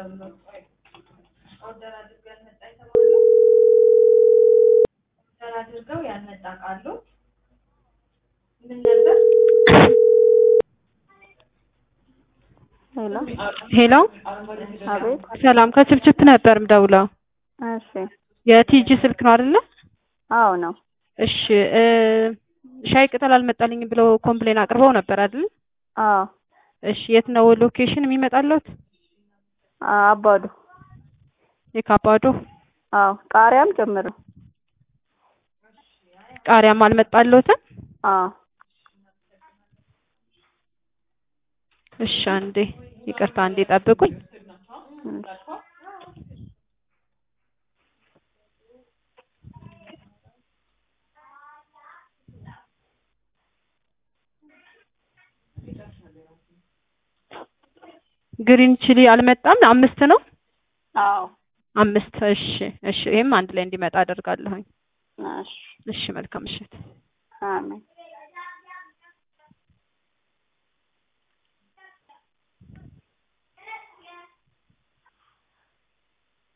ልደውልልዎት። ኦርደር አድርገው ያልመጣ የተባለው ኦርደር አድርገው ያልመጣ ቃሉ ምን ነበር? ሄሎ ሄሎ አቤት። ሰላም ከችፕችፕ ነበር ምደውለው። እሺ የቲጂ ስልክ ነው አይደለ? አዎ ነው። እሺ እ ሻይ ቅጠል አልመጣልኝም ብለው ኮምፕሌን አቅርበው ነበር አይደል? አዎ እሺ የት ነው ሎኬሽን የሚመጣለት? አባዱ። የካባዶ አዎ ቃሪያም ጭምር ነው። ቃሪያም አልመጣለትም? አዎ እሺ አንዴ ይቅርታ አንዴ ጠብቁኝ። እሺ። ግሪን ቺሊ አልመጣም። አምስት ነው አዎ አምስት። እሺ እሺ ይሄም አንድ ላይ እንዲመጣ አደርጋለሁኝ። እሺ እሺ መልካም ምሽት። አሜን።